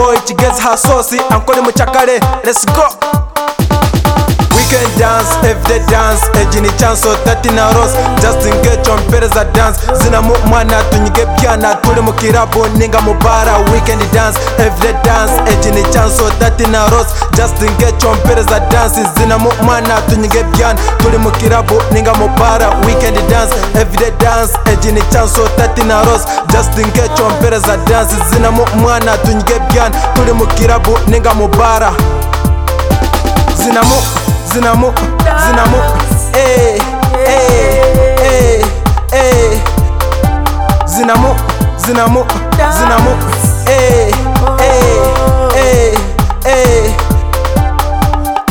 nta sosi ankoni mucakare let's go weekend dance everyday dance eji ni chanso tati na rose justin geco mpereza dance zina mu mwana tunyige byana turi mu kirabo ninga mu bara weekend dance everyday dance eji ni chanso tati na rose justin geco mpereza dance zina mu mwana tunyige byana turi mu kirabo ninga mu bara weekend dance everyday dance eji ni chanso tati na rose justin geco mpereza dance zina mu mwana tunyige byana turi mu kirabo ninga mu bara zinamo zinamo zinamo eh eh eh eh zinamo zinamo zinamo eh eh eh eh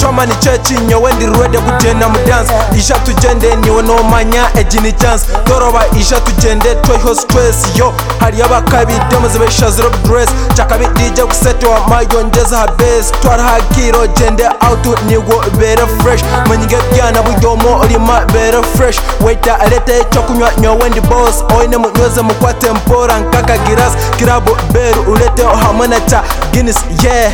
choma ni chechi nyowe ndi ruwede kugenda mu dance isha tugende niwe nomanya eji ni chance toroba isha tugende twoiho stress yo hariyo abakabi demoze besha zero dress chakabi dj kusete wa mayongeza ha base twara ha kiro gende out nigo bere fresh manyige byana budomo rima bere fresh waita arete cyo kunywa nyowe ndi boss oine munyoze mukwa tempora nkaka giras kirabo beru urete hamwe na cha guinness yeah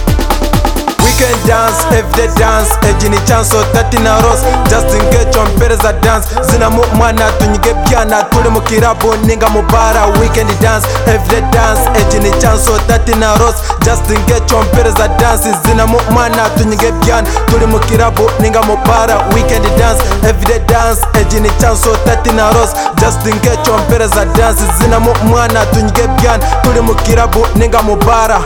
weekend dance everyday dance eji ni chanso tati na rose justin geco mpereza dance zina mu mwana tunyige byana turi mu kirabo ninga mu bara weekend dance everyday dance eji ni chanso tati na rose justin geco mpereza dance zina mu mwana tunyige byana turi mu kirabo ninga mu bara weekend dance everyday dance eji ni chanso tati na rose justin geco mpereza dance zina mu mwana tunyige byana turi mu kirabo ninga mu bara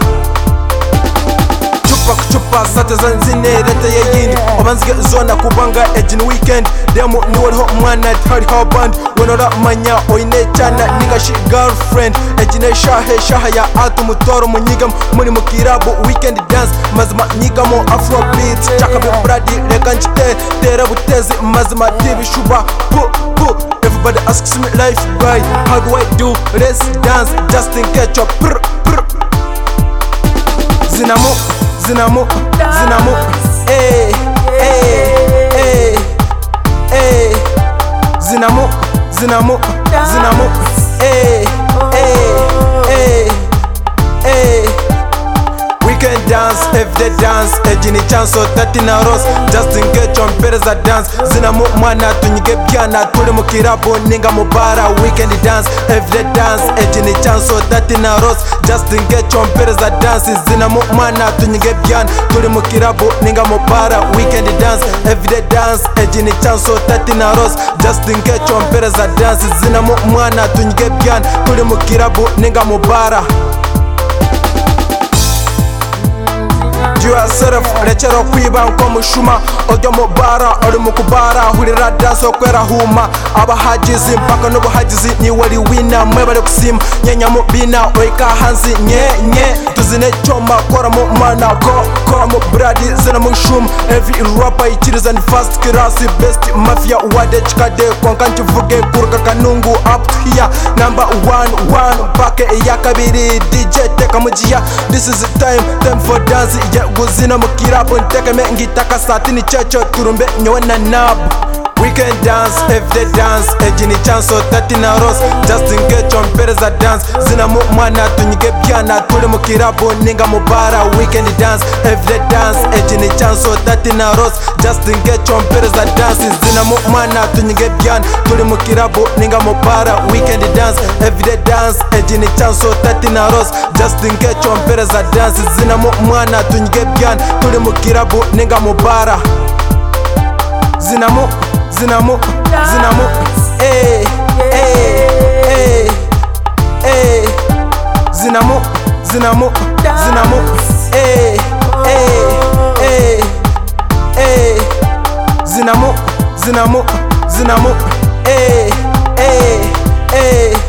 chupa kuchupa sate za nzine rete yeyindi obanzige zona kubanga ejini weekend demu niweriho mwana hariho band wenoramanya oine cyana ningashi girlfriend ejine shahe shaha ya atu mutoro munyigamo muri mu kirabu weekend dance mazima nyigamo afrobeat cakabe bradi reka ncite tere butezi mazima tibishuba pu pu everybody asks me life guy how do i do let's dance justin kecho prr prr zinamo zinamo zinamo eh eh eh eh zinamo zinamo zinamo eh eh eh eh weekend dance everyday dance eji ni chanso tati na rose justin geco mpereza dance zinamo mwana tunyige byana turi mu kirabo ninga mu bara weekend dance everyday dance eji ni chanso tati na rose justin geco mpereza dance zinamo mwana tunyige byana turi mu kirabo ninga mu bara weekend dance everyday dance eji ni chanso tati na rose justin geco mpereza dance zinamo mwana tunyige byana turi mu kirabo ninga mu bara yourself rechero kwiba nko mushuma ujya mu bara uri mu kubara hurira danso kwera huma abahagizi mpaka n'ubuhagizi niwe ari wina mwe bari gusima nyenya mu bina oika hanzi nye nye tuzine cyoma kora mu mana go kora mu bradi zina mu shuma every rapper ikiriza ni fast class best mafia wade chikade konka nkivuge kuruka kanungu up here number one one pake iya kabiri dj teka mugiya this is time time for dance yeah guzina mu kirabo ntekeme ngitaka satini ceco turumbe nyowe na nabu weekend dance everyday dance eji ni chanso tati na rose justin geco mpereza dance zina mu mwana tunyige byana turi mu kirabo ninga mu bara weekend dance everyday dance eji ni chanso tati na rose justin geco mpereza dance zina mu mwana tunyige byana turi mu kirabo ninga mu bara weekend dance everyday dance eji ni chanso tati na rose justin geco mpereza dance zina mu mwana tunyige byana turi mu kirabo ninga mu bara zinamo zinamo zinamo eh eh eh eh zinamo zinamo zinamo eh eh eh eh zinamo zinamo zinamo eh eh eh